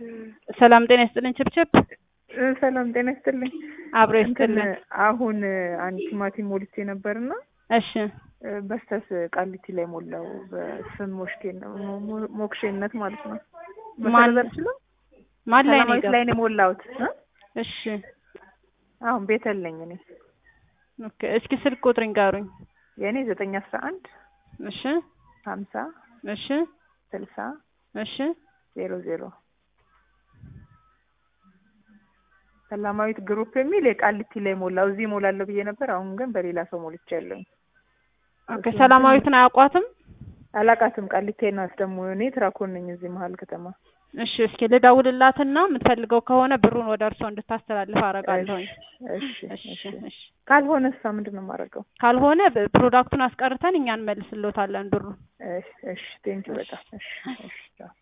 ሰላም ጤና ይስጥልኝ ችብችብ ሰላም ጤና ይስጥልኝ። አብሮ እንትን ይስጥልኝ። አሁን አንድ ቲማቲም ሞልቼ ነበርና እሺ በስተስ ቃሊቲ ላይ ሞላው በስም ሞሽኬን ሞክሼነት ማለት ነው። ማን- መሰረት አልችልም ማን ላይ ነው ሰላማዊት ላይ ነው የሞላሁት እ? እሺ አሁን ቤተል ነኝ እኔ ኦኬ እስኪ ስልክ ቁጥር ይንገሩኝ። የእኔ ዘጠኝ አስራ አንድ እሺ ሀምሳ እሺ ስልሳ እሺ ዜሮ ዜሮ ሰላማዊት ግሩፕ የሚል የቃሊቲ ላይ ሞላው እዚህ ሞላለሁ ብዬ ነበር። አሁን ግን በሌላ ሰው ሞልቼ ያለሁኝ ኦኬ ሰላማዊትን አያውቋትም? አላቃትም። ቃሊቲ ናት ደግሞ እኔ ትራኮን ነኝ እዚህ መሀል ከተማ። እሺ እስኪ ልደውልላትና የምትፈልገው ከሆነ ብሩን ወደ እርስዎ እንድታስተላልፍ አደርጋለሁኝ። እሺ እሺ እሺ እሺ ካልሆነ እሷ ምንድን ነው የማደርገው? ካልሆነ ብ- ፕሮዳክቱን አስቀርተን እኛ እንመልስልዎታለን ብሩን። እሺ እሺ ቴንኪው በጣም እሺ እሺ ቻው።